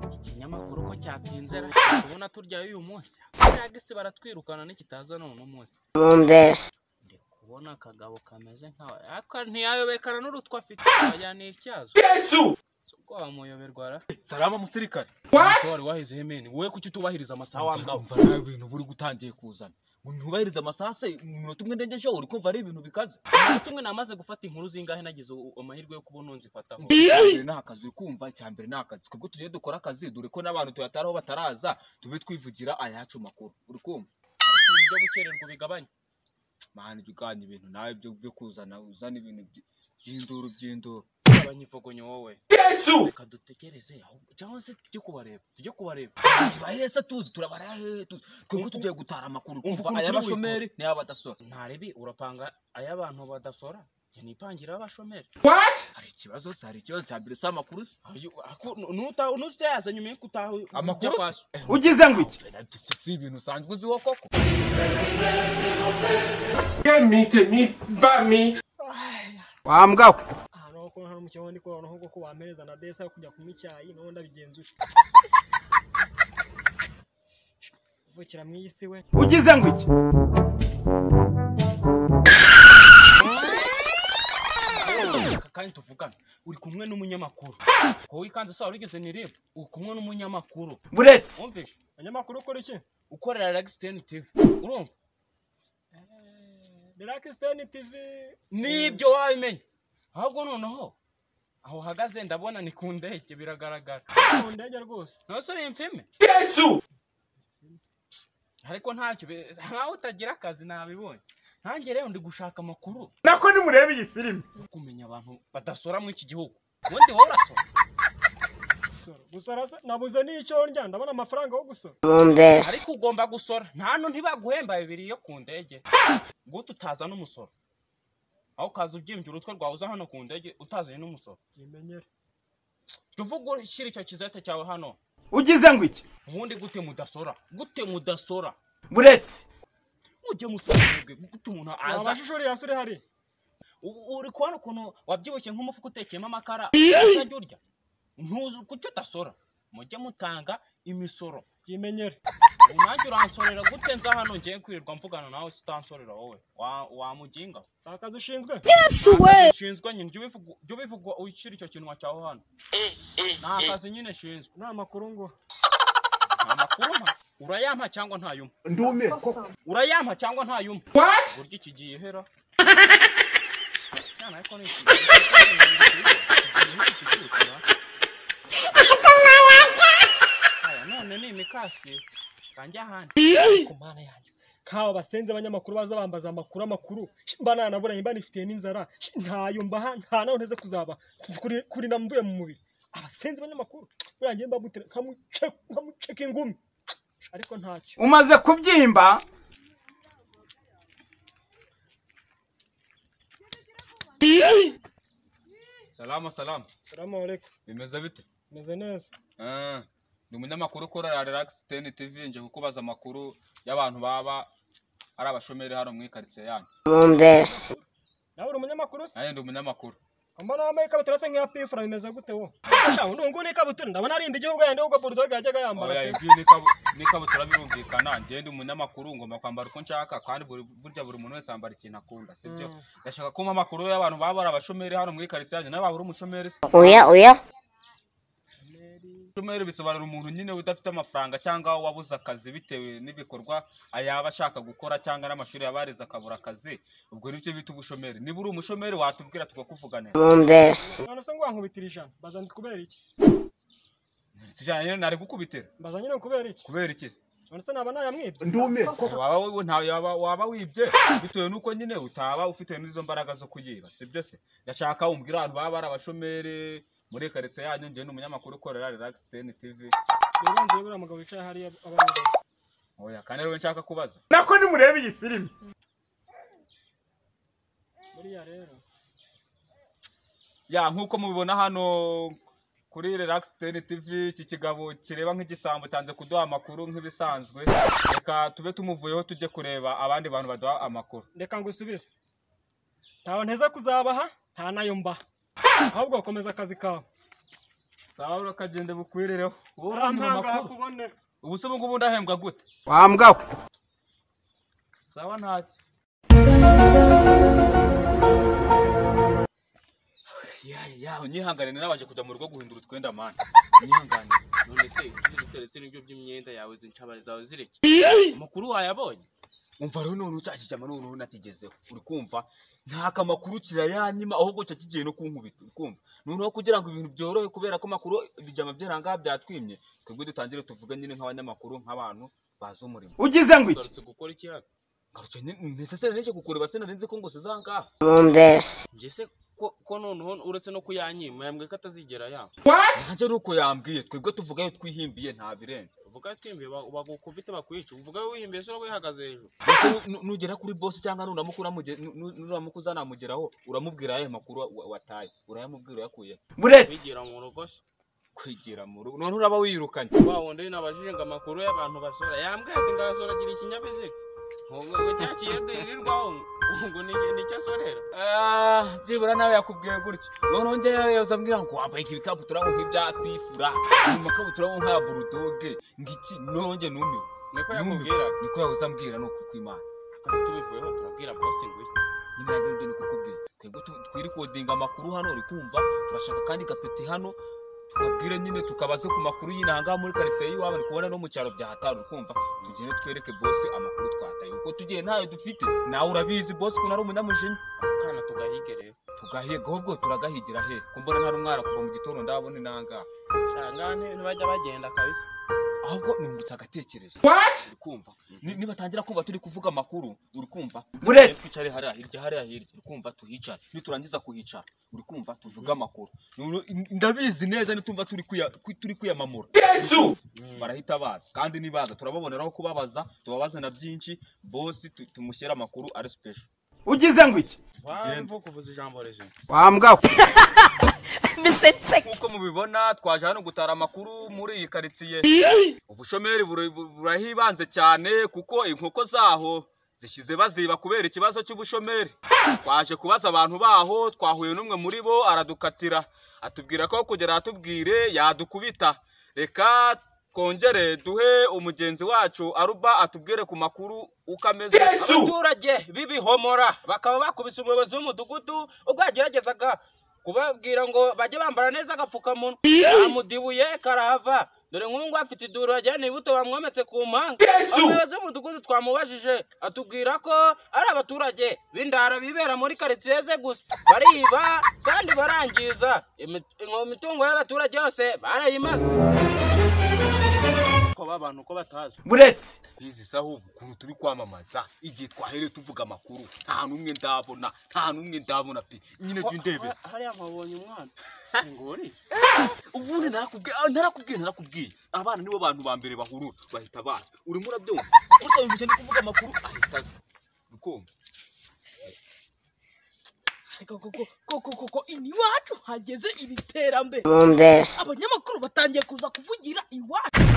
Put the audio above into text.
iki kinyamakuru ko cyatinze ra kubona turyayo uyu munsi isi baratwirukana n'ikitaza none umunsi mumbese ndi kubona akagabo kameze nkawe ariko ntiyayobekana n'urutwa afite yajyaniye icyazo si ubwoba muyoberwa ra salama musirikare umunsi wari wahizeho imeni wowe kuki utubahiriza amasaha wa mugabo wumva nawe ibintu buri gutangiye kuzana ngo ntubahirize amasaha se mu minota umwe ndende uri kumva ari ibintu bikaze tumwe namaze gufata inkuru zingahe nagize u- amahirwe yo kubona nzifataho mbere ni akazi uri kumva icya mbere ni akazi twebwe tugiye dukora akazi dore ko n'abantu tuyataraho bataraza tube twivugira ayacu makuru uri kumva ariko ibyo gukererwa bigabanya mana jya uganya ibintu nawe byo byo kuzana uzana ibintu by- by'induru by'induru abanyifogonyo wowe reka dutegereze ahubwo cyangwa se tujye kubareba tujye kubareba niba heza tuzi turabara hehe tuzi twebwe tugiye gutara amakuru Umva kuva ukuntu aya turi bashomeri n'ay'abadasora ntarebi urapanga ay'abantu badasora njye nipangira abashomeri hari ikibazo se hari ikibazo cya mbere si amakuru se nutayaza nyuma yo kutaha amakuru kwaso ugize ngo iki se si ibintu usanzwe uziho koko wa mbwa we ahantu ho kuba hari umukino ndi kubona ahubwo ko wampereza na desa yo kujya kunywa icyayi nawe ndabigenzura vukira mu iyi si we ugize ngo iki Aka kandi tuvugana uri kumwe n'umunyamakuru ko wikanze saa wigeze nireba uri kumwe n'umunyamakuru buretse wumvishe abanyamakuru ukora iki ukorera Lexten TV urumva birakisitani tivi nibyo wabimenya ahubwo noneho aho uhagaze ndabona ni ku ndege biragaragara mu ndege rwose none se uri imfime ariko ntacyo bi- nkaho utagira akazi nabibonye nanjye rero ndi gushaka amakuru nako nimurebe iyi filime yo kumenya abantu badasora muri iki gihugu ubundi wowe urasora Gusora. gusora se nabuze n'icyo ndya ndabona amafaranga yo gusora mumbese ariko ugomba gusora nta hantu ntibaguhemba bibiri yo ku ndege guta utaza n'umusoro aho ukaza ubyimbye urutwe rwawe uza hano ku ndege utazanye n'umusoro imenyere tuvuge ushyira icyo kizete cyawe hano ugize ngo iki ubundi gute mudasora gute mudasora buretse mujye musora mwebwe gute umuntu aza amashusho uriya se uri hari Ubu uri kubona ukuntu wabyibushye nk'umufuka utekeyemo amakara utajya urya ntuzi kuki udasora mujye mutanga imisoro imenyere ubu nanjye uransorera gute nza hano ngiye kwirirwa mvugana nawe si utansorera wowe Wa- wamuginga si akazi ushinzwe shinzwe nyine jya ubivuga- jya ubivugwa ushyira icyo kinwa cyawe hano nta kazi nyine shinzwe ni amakuru nguha nta makuru mpa urayampa cyangwa ntayumpa ndumiwe koko urayampa cyangwa ntayumpa burya iki gihe ihera Cyane ariko ni iki gihe, iki gihe kira. Aya, none ni imikasi kanjya ahandi ku mana yanjye nk'aba basenze abanyamakuru baza bambaza amakuru amakuru shi, mba nanaburanye mba nifitiye n'inzara shi, ntayo mbaha nta nawe nteze kuzaba Kuri- kurinda mvuye mu mubiri abasenze abanyamakuru buriya njye mbabutire nkamuce- nkamuceka ingumi Shi, ariko ntacyo umaze kubyimba salama salama salamu alaikum bimeze bite meze neza Ah, ni umunyamakuru ukorera Relax Ten TV nje kukubaza amakuru y'abantu baba ari abashomeri hano mu ikaritsiye yanyu mumbese nawe uri umunyamakuru se nanjye ndi umunyamakuru mbona wambaye ikabutura se nk'iyapifura bimeze gute wo Sha, nungu ni ikabutura ndabona arinda igihugu yandi ahubwo burudoga yajyaga yambara oya pe. ibyo n'ikabu- n'ikabutura birumvikana njye ndi umunyamakuru ngomba kwambara uko nshaka kandi buri- burya buri muntu wese yambara ikintu akunda sibyo Mm. ndashaka kumpa amakuru y'abantu baba ari abashomeri hano mu ikaritsiye yanyu nawe waba uri umushomeri se oya oya umushomeri bisobanura umuntu nyine udafite amafaranga cyangwa wabuze akazi bitewe n'ibikorwa yaba ashaka gukora cyangwa n'amashuri yabareze akabura akazi ubwo nibyo bita ubushomeri niba uri umushomeri watubwira tukakuvuganira mumbese none se ngo wankubitira ijana mbaza ndi kubera iki sijana nyine nari gukubitira mbaza nyine kubera iki kubera iki se? none se naba nayamwibye ndumiwe koko waba wi- nta- yaba- waba wibye bitewe n'uko nyine utaba ufite n'izo mbaraga zo kuyiba sibyo se ndashaka umbwira abantu baba ari abashomeri muri karitsiye yanyu njyewe ni umunyamakuru ukorera relax ten tv rero nzi buriya mugabo wicaye hariya abanyarwanda oya kandi rero nshaka kubaza nako nimurebe iyi filime buriya rero ya nk'uko mubibona hano kuri relax ten tv iki kigabo kireba nk'igisambo cyanze kuduha amakuru nk'ibisanzwe reka tube tumuvuyeho tujye kureba abandi bantu baduha amakuru reka ngusubize ntawe nteza kuzabaha nta nayo mbaha ahubwo komeza akazi kawe sawa urakagenda bukwirereho wowe uramuha arampanga amakuru hakubone ubu se ubungubu ndahembwa gute wa mbwa we sawa ntacyo yawe yawe nyihangane nabaje kujya mu rugo guhindura utwenda mani nyihangane none se ibyo duteretse n'ibyo by'imyenda yawe zincabari zawe zireke mukuru wayabonye umva rero none ucyakijyamo noneho nakigezeho uri kumva nta kamakuru kirayanyima ahubwo cyo kigiye no kunkubita uri kumva noneho kugira ngo ibintu byorohe kubera ko amakuru ibijama by'arangaha byatwimye twebwe dutangire tuvuge nyine nk'abanyamakuru nk'abantu bazi umurimo ugize ngo iki ugarutse gukora ikiyaga ngarutse nesesere nje kukureba sinarinzi ko ngo sizangaha Bombes. njye se ko ko noneho uretse no kuyanyima yambwiye ko atazigera yanga nanjye ni uko yambwiye twebwe tuvugayo twihimbiye nta birenze uvuga twimbiye ba- bagukubite bakwica uvuga wihimbiye sura wihagaze hejuru Mbese nu- nugera kuri bosi cyangwa nuramuka uramuge- nu- nu- nuramuka uzanamugeraho uramubwira ayahe makuru wa- wataye urayamubwira uyakuye buretse wigira mu rugo se kwigira mu rugo none uraba wirukanye wa wundi nabajije ngo amakuru y'abantu basora yambwiye ati ngasora agira ikinyabiziga ngo cya kiyedeirirwaho ngo ni nicyo asorera Ah, byibura nawe yakubwiye gutyo noneho njyewe yoza ambwira ngo wambaye ibikabutura ngo nk'ibyatwifura mu makabutura ngo nk'aya burudoge ngiki nonge numiwe niko Numiwe. yakubwira niko yahoze ambwira ni ukuri kw'imana akazi tubivuyeho turabwira bosi ngo iki nyine nanjye njye ni kukubwira twebwe tu- twirikodinga amakuru hano uri kumva turashaka kandi gapeti hano tukabwire nyine tukabaze ku makuru y'inanga muri karitsiye y'iwabo ni kubona no mu cyaro bya hatari uri kumva tugende twereke bosi amakuru twataye kuko tugiye ntayo dufite nawe urabizi bosi ukuntu ari umunyamujinya kana tugahige rero tugahiga ahubwo turagahigira he kumbona nta n'umwara kuva mu gitondo ndabona inanga shangane ntibajya bagenda kabisa ahubwo nungutse agatekerezo uri kumva Ni- nibatangira kuba turi kuvuga amakuru uri kumva buretse twicare hariya hirya hariya hirya uri kumva tuhicare niturangiza kuhicara uri kumva tuvuge amakuru Noneho in- ndabizi neza nitumva turi kuya- ku- turi kwiyamamura yesu barahita baza kandi nibaza turababoneraho kubabaza tubabaze na byinshi bosi tu- tumushyire amakuru ari special ugize ngo iki wamva kuvuza ijambo rizima wa mbwa we nk'uko mubibona twaje hano gutara amakuru muri iyi karitsiye ubushomeri buri- bu- burahibanze cyane kuko inkoko zaho zishyize baziba kubera ikibazo cy'ubushomeri twaje kubaza abantu baho twahuye n'umwe muri bo aradukatira atubwira ko kugera atubwire yadukubita reka twongere duhe umugenzi wacu aruba atubwire ku makuru uko ameze abaturage b'ibihomora bakaba bakubise umuyobozi w'umudugudu ubwo yageragezaga kubabwira ngo bajye bambara neza agapfukamunwa amudibuye karahava dore nk'ubu afite iduru yajyana ibuto bamwometse ku mpanga umuyobozi w'umudugudu twamubajije atubwira ko ari abaturage b'indara bibera muri karitsiye ze gusa bariba kandi barangiza Imi- imitungo y'abaturage yose barayimaze ko abantu ko batazi buretse izi saho ukuntu turi kwamamaza igihe twahereye tuvuga amakuru nta n'umwe ndabona nta n'umwe ndabona pe nyine jya undebera Ha- hariya nkabonye umwana singori ubundi narakubwiye ah, narakubwiye narakubwiye abana nibo bantu ba mbere bahurura bahita abana urimo urabyumva burya uyu mukene kuvuga amakuru ahita aza ukumva Ariko koko koko koko iwacu hageze iri terambere Bombes. abanyamakuru batangiye kuza kuvugira iwacu